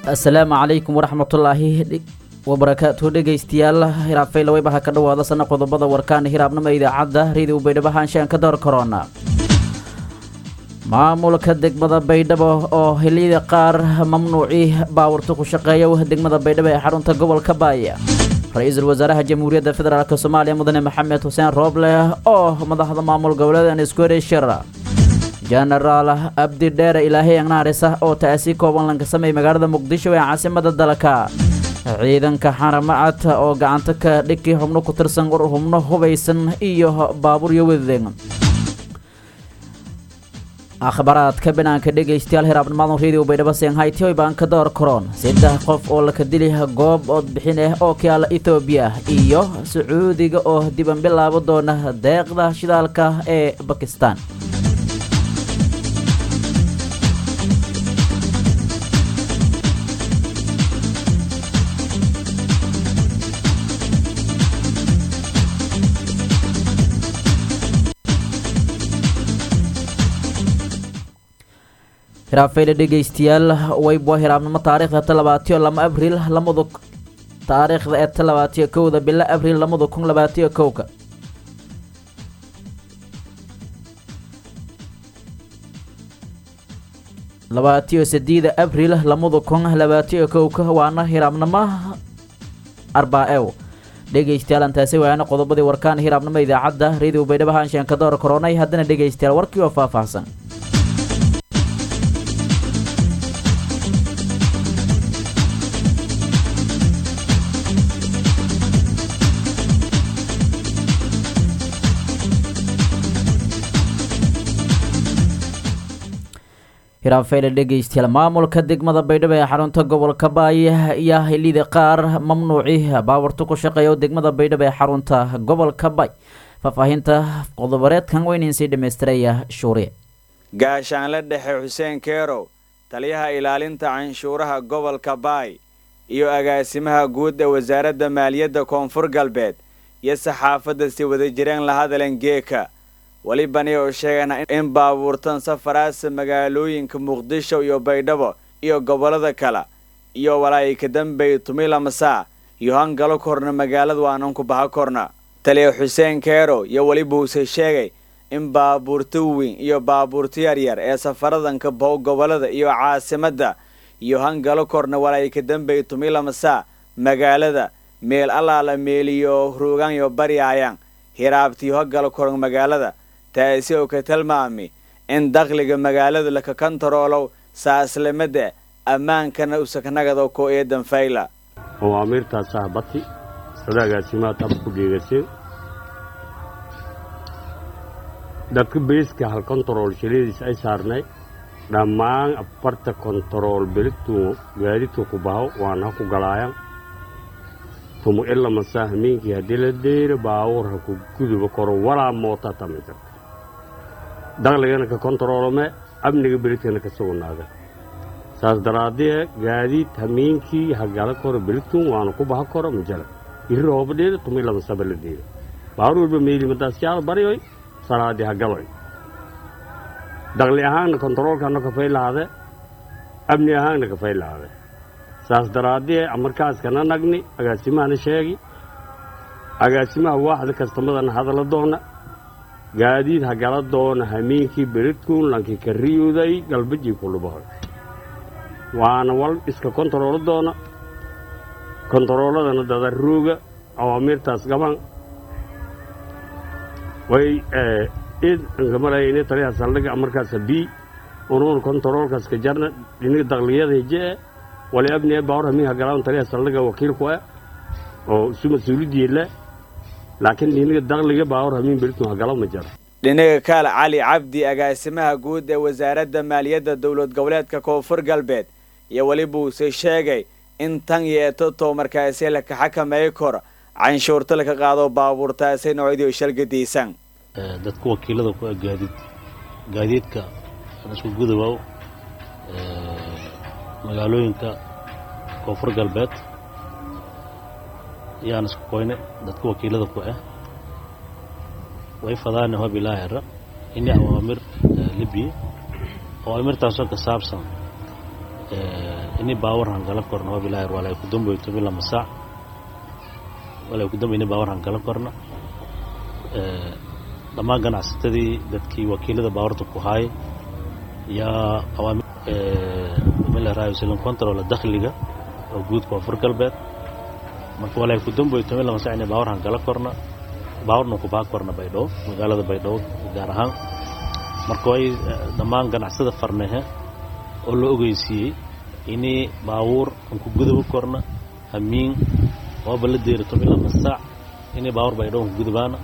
asalaamu calaykum waraxmatullaahi wabarakaatu dhegaystayaal hiraabfayla weybaha ka dhawaada sana qodobada warkaana hiraabnimo idaacadda reediw baydhabo haanshaan ka door korona maamulka degmada baydhabo oo xilliyada qaar mamnuucii baawarta ku shaqeeya degmada baydhabo ee xarunta gobolka baaya ra-iisul wasaaraha jamhuuriyadda federaalk soomaaliya mudane maxamed xuseen rooble oo madaxda maamul goboleedan iskuereshir jenaraal abdi dheere ilaahay agnaarisa oo taasi kooban lanka sameeyay magaalada muqdisho ee caasimada dalka ciidanka xaramacad oo gacanta ka dhigkii xubno ku tirsan xubno hubaysan iyo baabuur iyo wadadeg akhbaraadka banaanka dhegaystayaal hiraabnimadan radio baydhabo senghayti hoy baan ka door karoon saddex qof oo laka dili goob oodbixin ah oo kaala ethoobiya iyo sacuudiga oo diban bilaabo doona deeqda shidaalka ee bakistan hiraabfayla dhegaystayaal waybo hiraabnimo taariikhda talabaatiyo lama abriil lamadu taariikhda ee talabaatiyo kowda bilo abriil lamada kun labaatiyo kowka labaatiyo sideeda abriil lamada kun labaatiyo kowka waana hiraabnimo arbaa-ew dhegaystayaal antaasi waana qodobadii warkaan hiraabnimo idaacadda radio baydhabo haanshaan ka door koronay haddana dhegaystayaal warkii oo faahfaahsan hiraabfeyle dhegaystayaal maamulka degmada baydhabo ee xarunta gobolka baay ayaa xilliyada qaar mamnuuci baawarta ku shaqeeya oo degmada baydhabo ee xarunta gobolka baay faahfaahinta qodobareedkan weynansii dhammaystiraya shuuriye gaashaanle dhexe xuseen keerow taliyaha ilaalinta canshuuraha gobolka baay iyo agaasimaha guud ee wasaaradda maaliyadda koonfur galbeed iyo saxaafadda si wada jireen la hadalan geeka welibani oo sheegana in baabuurtan safaraasa magaalooyinka muqdisho iyo baydhabo iyo gobollada kale iyo walaayika dambey tumilamasa iyo hangalo korna magaalada waananku baha korna taliya xuseen keero iyo weliba uuse sheegay in baabuurta weyn iyo baabuurta yaryar ee safaradanka bow gobollada iyo caasimadda iyo hangalo korna walaayika dambey tumilamasa magaalada meel allaala meeliyo ruugaanyo baryaayaan hiraabtiyo hagalo koran magaalada taasi oo ka tilmaami in dakhliga magaalada laka kontaroolow saaslamada ammaankana usakanagado ko eedan fayla awaamiirtaasaa bati sadaagaasimaa tab ku dheegaseen dadka beeska hal kontarool shiladiis ay saarnay dhammaan afarta kontarool beligtuu gaadidka ku baho waana ha ku galaayan tumu ilamasaa hameenkii haddii la deyra baawur ha ku guduba koro walaa moota tami karta dakhligana ka kontaroolome amniga beligtana ka sugnaada saas daraadee gaadiid hameenkii hagala koro beligtun waana ku baha koro majala iri roobadheeda tumi lamasaba la deeda baawur walba meelimadaasyaal baryoy salaadii hagaloy dakhli ahaanna kontaroolkana kafay lahaade amni ahaanna kafay lahaade saas daraadee markaaskana nagni agaasimahana sheegi agaasimaha waaxda kastamadana hadala doona gaadiid hagala doona hameenkii beridkuun lankii ka riyuday galbajii kulubahoy waana wal iska kontaroolo doona kontarooladana dadarooga awaamiirtaas gaban way id nkamarayne taliyaha saldhiga markaasa bii unuun kontaroolkaas ka jarna dhiniga dakliyada hijee wali abni baawar hamii hagalaan taliyaha saldhiga wakiilku ah oo isu mas-uulidiila laakiin dhiniga dakhliga baawar hamiin beridkuun hagalo ma jaro dhinaga kaal cali cabdi agaasimaha guud ee wasaaradda maaliyadda dowlad goboleedka koonfur galbeed iyo weliba uuse sheegay in tan yeeto too markaasi laka xakameey kor canshuurta laka qaado baabuurtaasi noocyadii shalgadaysan dadka wakiilada ku ah gaadiid gaadiidka isku gudabow magaalooyinka koonfur galbeed ayaan isku koyne dadka wakiilada ku ah way fadaane hob ilaa hera ini awaamir libiya awaamirtaasoo ka saabsan ini baawar hangala korna hob ilaahir walay ku damboyto mila masaac walay ku damboy ini baawar hangala korna dhammaan ganacsatadii dadkii wakiilada baawarta ku haay yaa awaami control dakhliga oo guud koonfur galbeed marka walay ku damboyto mila masaac ini baawar hangala korna baawarna ku baa korna baydhabo magaalada baydhabo gaar ahaan marka way dhammaan ganacsada farnehe oo la ogeysiiyey inii baawuur aan ku guduba korna hamiin ooba la deerato ilaa masaac inii baawur baydhabo aan ku gudubaana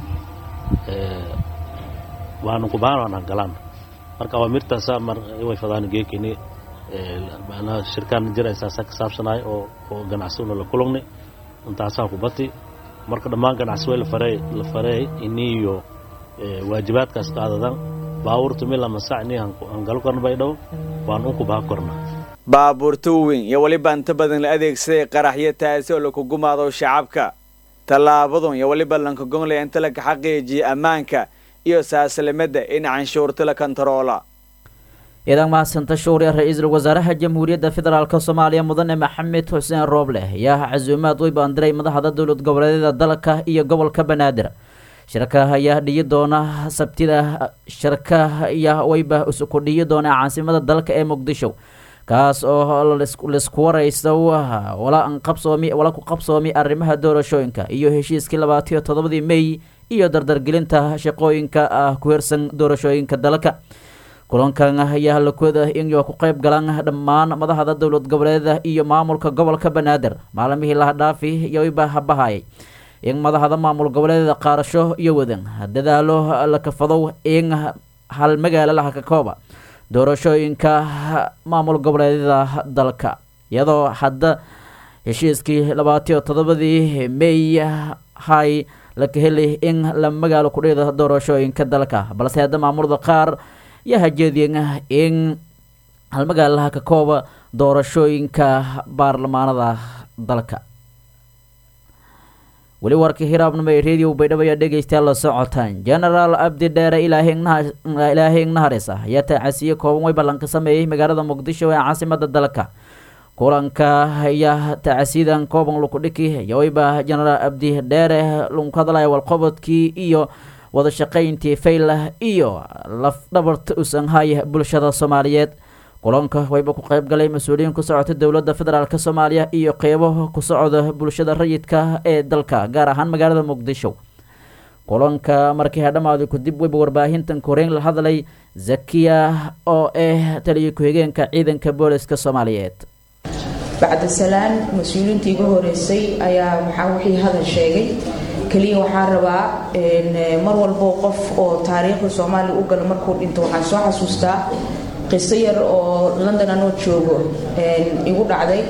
waanu ku baana waan hangalaan marka awaamirtaasa mar way fadaan geekini macnaha shirkaan jiraysaasa ka saabsanaay oo oo ganacsaduna la kulagnay intaasaa ku bati marka dhammaan ganacsi way la farey la fareey iniyo waajibaadkaas qaadadan baawurtu mila masaac inii hangalo korna baydhabo waan unku baa korna baabuurta weyn iyo weliba inta badan la adeegsaday qaraxyo taasi oo laku gumaado shacabka tallaabadun iyo weliba lankagonglaya inta laka xaqiijiya ammaanka iyo saaslimada in canshuurta la kontaroola ciidan mahadsanta shuuriya ra-iisul wasaaraha jamhuuriyadda federaalk soomaaliya mudane maxamed xuseen rooble ayaa casuumaad way baandiray madaxda dowlad goboleedyada dalka iyo gobolka banaadir shirka ayaa dhiyi doona sabtida shirka ayaa wayba isku dhiyi doona caasimada dalka ee muqdisho kaas oo laisku warayso wala qabsoomi wala ku qabsoomi arrimaha doorashooyinka iyo heshiiskii labaatiyo toddobadii mey iyo dardargelinta shaqooyinka ah ku hirsan doorashooyinka dalka kulankan ayaa lakooda inay ku qayb galaan dhammaan madaxda dowlad goboleeda iyo maamulka gobolka banaadir maalmihii laha dhaafi iyo wayba habahayay in madaxda maamul goboleedyada qaarasho iyo wadan dadaalo la kafadow in hal magaalo laha ka kooba doorashooyinka maamul goboleedyada dalka iyadoo hadda heshiiskii labaatiyo toddobadii mey hay laka heli in la magaalo kudhida doorashooyinka dalka balse hadda maamulada qaar yaa hajeediyen in hal magaalaha ka kooba doorashooyinka baarlamaanada dalka weli warkii hiraabnimo ee radio baydhabo ayaa dhegeystayaal la socotaan genaraal abdi dheere ilaahay ignaharis ah ayaa taacasiye kooban way ballanka sameeyey magaalada muqdisho ee caasimada dalka kulanka ayaa taacasiyadan kooban lukudhiki iyo wayba genaraal abdi dheere lunku hadlaya walqobodkii iyo wada shaqayntii faylah iyo lafdhabarta usanhaya bulshada soomaaliyeed kulanka wayba ku qayb galay mas-uuliyiin ku socota dowladda federaalk soomaaliya iyo qeybo ku socda bulshada rayidka ee dalka gaar ahaan magaalada muqdisho kulanka markii hadhamaaday kadib wayba warbaahintan koreyn la hadlay zakiya oo ah taliya ku-xigeenka ciidanka booliska soomaaliyeed bacdasalaan mas-uuliyiinta igu horeysay ayaa waxaa wixii hadal sheegay keliya waxaa rabaa mar walbo qof oo taariikhda soomaaliya u gala markuu dhinto waxaan soo xasuustaa qiso yar oo london anoo joogo igu dhacday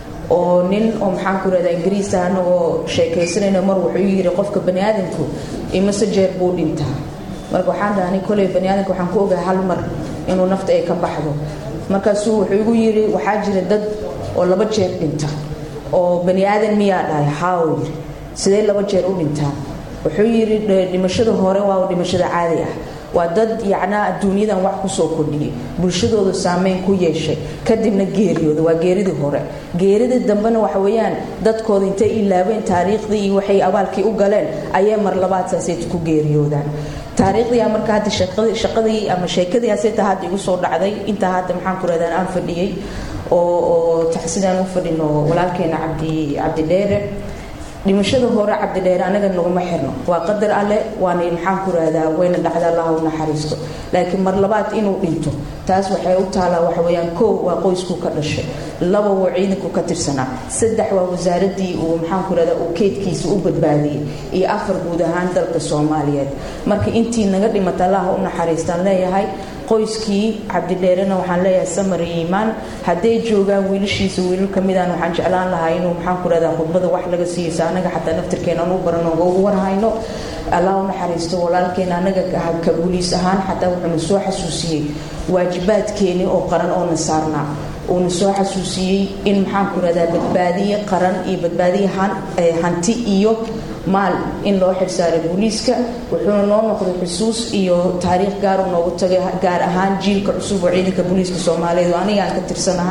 oo nin oo maxaan ku rahdaa ingiriis ah anagoo sheekaysanayna mar wuxuu yiri qofka bani aadamku imase jeer buu dhintaa marka waxaan dhahnay koley bani aadamka waxaan ku ogahay hal mar inuu nafta ay ka baxdo markaasuu wuxuu igu yiri waxaa jira dad oo laba jeer dhinta oo bani aadan miyaa dhahay haaw yiri sidee laba jeer u dhintaan wuxuu yiri dhimashada hore waa dhimashada caadi ah waa dad yacnaa adduunyadan wax kusoo kordhiyay bulshadooda saameyn ku yeeshay kadibna geeriyooda waa geeridii hore geeridii dambena waxa weeyaan dadkooda intay ilaabeen taariikhdii iyo waxay abaalkii u galeen ayay mar labaad saasay ku geeriyoodaan taariikhdii marka hadda shaqadii ama sheekadii aseta hadda igu soo dhacday intaa hadda maxaan ku rahdaan aan fadhiyey oo oo taxsidaan u fadhino walaalkeena cabdi cabdi dheere dhimashada hore cabdidheere anaga naguma xirno waa qadar alle waana maxaan ku rahdaa wayna dhacda allaha u naxariisto laakiin mar labaad inuu dhinto taas waxay u taalaa waxaweyaan kow waa qoysku ka dhashay laba waa ciidanku ka tirsanaa saddex waa wasaaradii uu maxaan ku rahdaa uu keydkiisa u badbaadiyey iyo afar guud ahaan dalka soomaaliyeed marka intii naga dhimata allaha u naxariistaan leeyahay qoyskii cabdidheerena waxaan leeyahay samar iyo iimaan hadday joogaan wiilashiisa wiilal kamidaan waxaan jeclaan lahaa inuu maxaan ku rahdaa khudbada wax laga siiyeysa anaga xataa naftirkeena aan u barano ugu warhayno allah u naxariisto walaalkeena anaga ka buliis ahaan xataa wuxuuna soo xasuusiyey waajibaadkeeni oo qaran oo na saarnaa uuna soo xasuusiyey in maxaan ku rahdaa badbaadiye qaran iyo badbaadiye hanti iyo maal in loo xilsaaray booliiska wuxuuna noo noqday xusuus iyo taariikh gaaru noogu tagay gaar ahaan jiilka cusub oo ciidanka booliiska soomaaliyeed oo aniga aan ka tirsanahay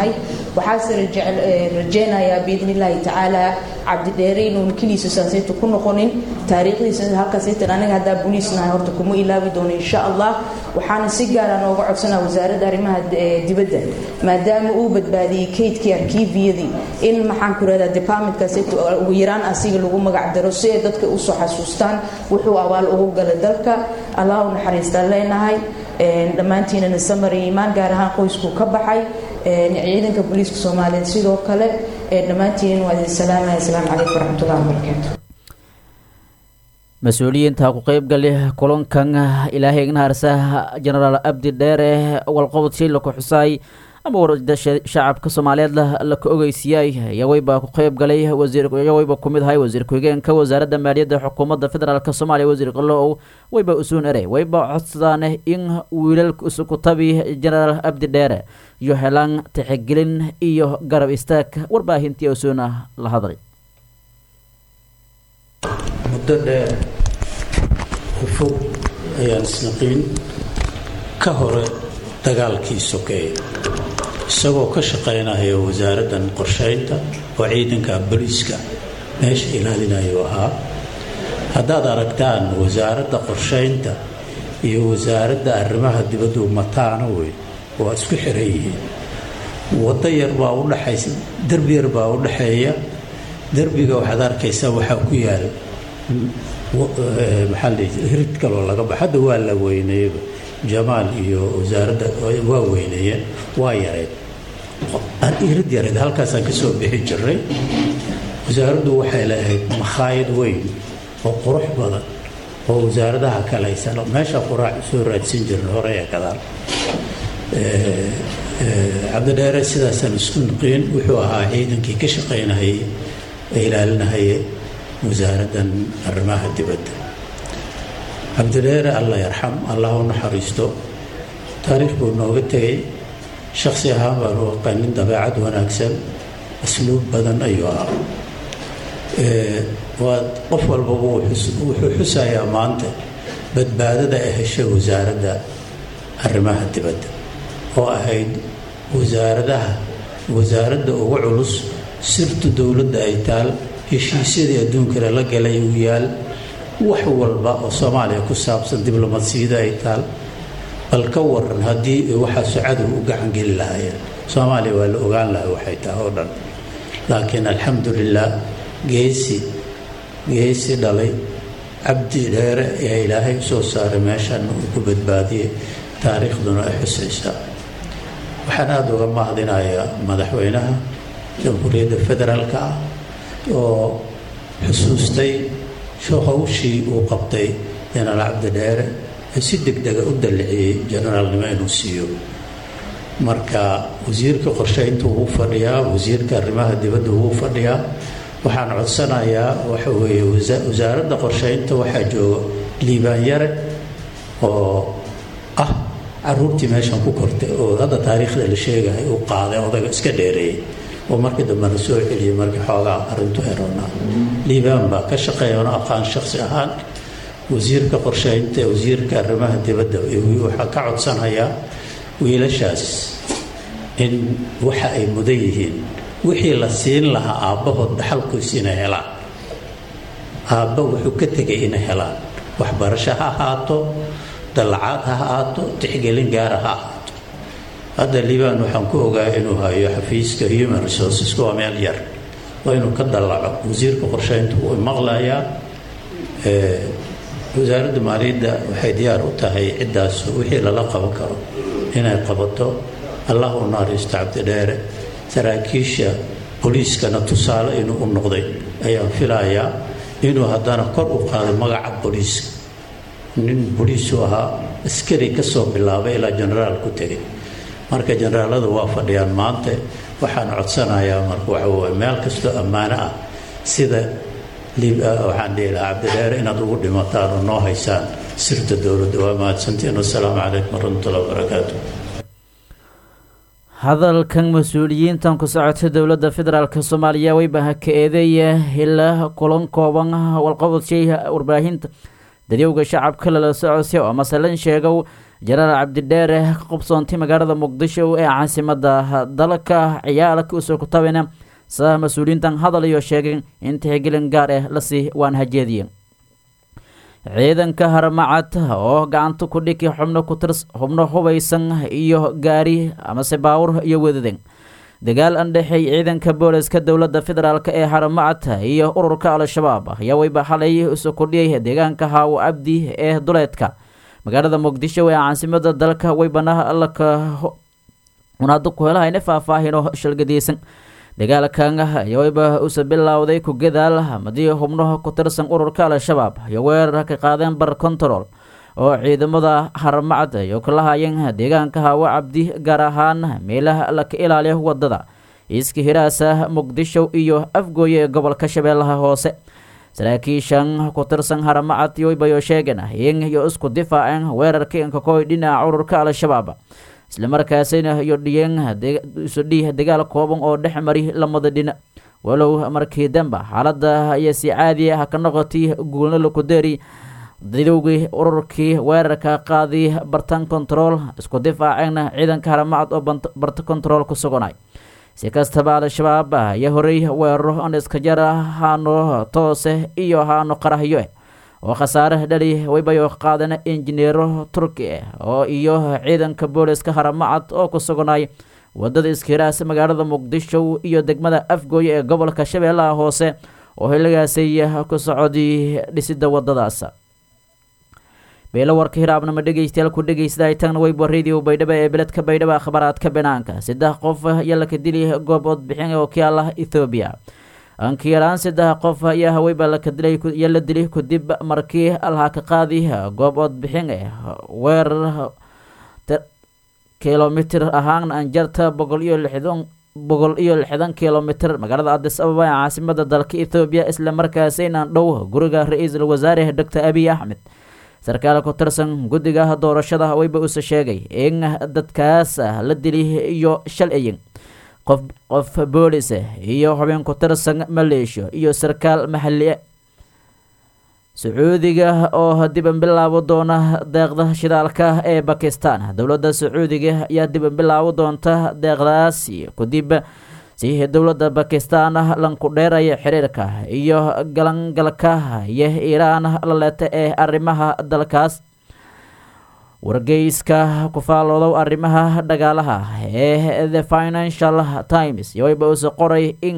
waxaase rajeynayaa biidni illaahi tacaala cabdidheere inuun keliisa saaseyta ku noqonin taariikhdiisa halkaaseytan aniga haddaa boliis nahay horta kuma ilaabi doono insha allah waxaana si gaara nooga codsanaa wasaaradda arrimaha dibadda maadaama uu badbaadiyey kaydkii arkiifiyadii in maxaan ku rahdaa departmentkaaseyta ugu yaraan asiga lagu magac daro si ay dadka usoo xasuustaan wuxuu abaal ugu galay dalka allah u naxariistaan leenahay dhammaantiinana samar iyo imaan gaar ahaan qoyskuu ka baxay ciidanka booliiska soomaaliyeed sidoo kale dhammaantiin waa idin salaamaya asalaamu calaykum waraxmatullahi wabarakaatu mas-uuliyiinta ku qeybgali kulankan ilaahay ignaharsa genaraal abdi dheere walqobod shiila ku xusaay ama warda shacabka soomaaliyeed laka ogeysiiyay yaweyba ku qeyb galay wasiiryaweyba kumid ahay wasiir ku-xigeenka wasaaradda maaliyadda xukuumadda federaalk soomaaliya wasiir qalow weyba usuun ere weyba codsadaan in wiilalka isukutabi genaraal abdi dheere iyo helaan tixgelin iyo garab istaag warbaahintii usuuna la hadlay muddo dheer ufog ayaan isnaqiin ka hore dagaalkii sokeeye isagoo ka shaqaynaya wasaaraddan qorshaynta oo ciidanka booliiska meesha ilaalinayu ahaa haddaad aragtaan wasaaradda qorshaynta iyo wasaaradda arrimaha dibaddu mataano wey waa isku xiran yihiin waddo yar baa u dhaxaysa derbi yar baa u dhaxeeya derbiga waxaad arkaysaa waxaa ku yaal maxaa la hirid kaloo laga bax hadda waa la weyneeyeba jamaal iyo wasaaradda waa weyneeyeen waa yareed hirid yareed halkaasaan ka soo bixi jiray wasaaraddu waxay lahayd makhaayad weyn oo qurux badan oo wasaaradaha kale aysan meesha quraac soo raadsan jirin hore ee gadaal cabdidheere sidaasaan isku nuqiin wuxuu ahaa ciidankii ka shaqaynahayay ee ilaalinahaya wasaaraddan arrimaha dibadda cabdidheere allah yarxam allah u naxariisto taariikh buu nooga tegay shaksi ahaan baan u aqaanin dabeecad wanaagsan asluub badan ayuu ahaa waa qof walbaba wuxuu xusayaa maanta badbaadada ay heshay wasaaradda arrimaha dibadda oo ahayd wasaaradaha wasaaradda ugu culus sirtu dowladda ay taal heshiisyadii adduunkana la galay uu yaal wax walba oo soomaaliya ku saabsan diblomadsiyada ay taal bal ka waran haddii waxaasu cadow u gacan geli lahaayeen soomaaliya waa la ogaan lahay waxay tahay oo dhan laakiin alxamdulilah geesi geesi dhalay cabdi dheere ayaa ilaahay usoo saaray meeshan uu ku badbaadiyey taariikhduna ay xusaysaa waxaan aada uga mahadinayaa madaxweynaha jamhuuriyadda federaalka ah oo xusuustay hawshii uu qabtay jenaraal cabdi dheere ee si deg dega u dalliciyey jenaraalnimo inuu siiyo marka wasiirka qorshaynta wuu fadhiyaa wasiirka arrimaha dibadda wuu fadhiyaa waxaan codsanayaa waxa weeye wasaaradda qorshaynta waxaa jooga liibaan yare oo ah caruurtii meeshan ku kortay oo hadda taariikhda la sheegahay uu qaaday odaga iska dheereeyey oo markii dambena soo celiyey markii xoogaa arrintu eronaa liibaan baa ka shaqeeya ona aqaan shaksi ahaan wasiirka qorshaynta wasiirka arrimaha dibadda waxaa ka codsanayaa wiilashaas in waxa ay mudan yihiin wixii la siin lahaa aabbahood dhaxalkiis inay helaan aabba wuxuu ka tegay inay helaan waxbarasho ha ahaato dallacaad ha ahaato tixgelin gaara ha ahaato hadda liibaan waxaan ku ogaa inuu hayo xafiiska human resources waa meel yar waa inuu ka dallaco wasiirka qorshaynta wuu maqlayaa wasaaradda maaliyadda waxay diyaar u tahay ciddaas wixii lala qaban karo inay qabato allah u naariisto cabdidheere saraakiisha booliiskana tusaale inuu u noqday ayaan filayaa inuu haddana kor u qaaday magaca booliiska nin booliisu ahaa askari ka soo bilaabay ilaa jenaraal ku tegay marka jenaraalada waa fadhiyaan maanta waxaan codsanayaa marka waxa weye meel kastoo ammaano ah sida waxaan dhihi lahaa cabdidheere inaad ugu dhimataan oo noo haysaan sirta dowladda waa mahadsantiin wasalaamu calaykum waraxmatullahi wabarakaatu hadalkan mas-uuliyiintan ku socotay dowladda federaalk soomaaliya weybaha ka eedeeya hila kulan kooban walqabadshay warbaahinta dadyowga shacabka lala socosay oo masalan sheegow jenaraal cabdidheere ka qubsoontay magaalada muqdisho ee caasimada dalka ciyaalka usoo kutabina saa mas-uuliyiintan hadal iyo sheegeen in tixgelin gaar ah lasii waan hajeediye ciidanka haramacad oo gacanta ku dhiki xubno kutirs xubno hubaysan iyo gaari amase baawur iyo wadadeen dagaal andhexeey ciidanka booliska dowladda federaalk ee haramacad iyo ururka al-shabaab ayaa weyba xalay isu kordhiyay deegaanka haawo cabdi ee duleedka magaalada muqdisho ee caasimada dalka weybana laka unaado ku helahayna faahfaahino shalgadiysan dagaalkan ayaweyba usa bilowday ku gadaal hamadii xubnaha ku tirsan ururka al-shabaab iyo weerar ka qaadeen bar control oo ciidamada haramacad iyo kala hayeen deegaanka haawo cabdi gaar ahaan meelaha laka ilaaliyo wadada iska hiraasa muqdisho iyo afgooye ee gobolka shabeellaha hoose saraakiishan ku tirsan haramacad yoybayo sheegeen in iyo isku difaaceen weerarka inkakoy dhinaca ururka al-shabaab islamarkaasina iyo dhiyeen isu dhiih dagaal kooban oo dhex mari lamada dhinac walow markii dambe xaaladda ayaa si caadi ah ka noqotay guulna lakudeeri dadowgii ururkii weerarka qaadi bartan control isku difaaceenna ciidanka haramacad oo barta control ku suganay si kastaba al-shabaab ayaa horey weeraro on iska jar haano toose iyo haano qarahyo oo khasaare dhali waybayo qaadeen injineero turki ah oo iyo ciidanka booliska haramacad oo ku suganay wadada iskiraas magaalada muqdisho iyo degmada afgooye ee gobolka shabeellaha hoose oo xilligaasay ku socday dhisida wadadaas beelo warka hiraabnama dhegeystayaal ku dhegeystaay tagna weybo radio baydhabo ee beledka baydhabo akhbaraadka banaanka saddex qof ayaa laka dili goob odbixin oo kialah ethoobiya ankiyaraan saddex qof ayaa haweyba laka dilay iyo la dilay kadib markii alhaa ka qaadi goob odbixin eh weerar kilomitir ahaan anjarta boqol iyo lixdan boqol iyo lixdan kilomitir magaalada adis ababa ee caasimada dalka ethoobiya isla markaasaynan dhow guriga ra-iisul wasaare doctor abiy axmed sarkaal ku tirsan guddiga doorashada weyba use sheegay in dadkaas la dili iyo shalayin qof qof boolis iyo xubin ku tirsan maleeshiya iyo sarkaal maxali sacuudiga oo diban bilaabo doona deeqda shidaalka ee bakistan dowladda sacuudiga ayaa diban bilaabo doonta deeqdaasi kadib si dowladda bakistan lanku dheeraya xiriirka iyo galangalka iyo iiraan la leeta ee arrimaha dalkaas wargeyska ku faaloodow arrimaha dhagaalaha ee the financial times yowayba use qoray in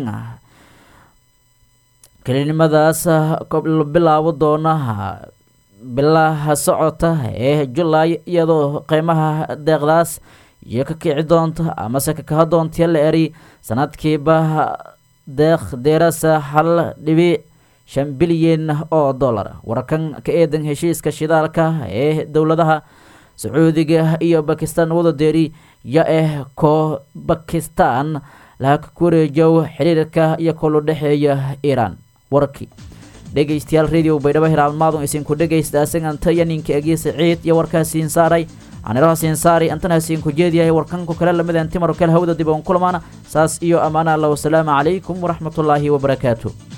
kelinimadaas bilaabo doona bilaha socota ee julaay iyadoo qiimaha deeqdaas iyo ka kici doonta amase kakaha doonta la eri sanadkiiba deeq deerasa hal dhibic shan bilyan oo dollar warkan ka eedan heshiiska shidaalka ee dowladaha sacuudiga iyo bakistan wada deeri ya eh ko bakistan laha ka wareejow xiriirka iyo kolu dhexeeya iiraan warkii dhegeystayaal radio baydhabo hiraabmaadun isinku dhegeysta asaganta iyo ninka egiisa ciid iyo warkaasiin saaray anirahaasiin saari antana hasiinku jeediyahay warkanku kale lamid antimaro kale hawda dib oon kulmaana saas iyo ammaana allah wasalaamu calaykum waraxmatullaahi wabarakaatu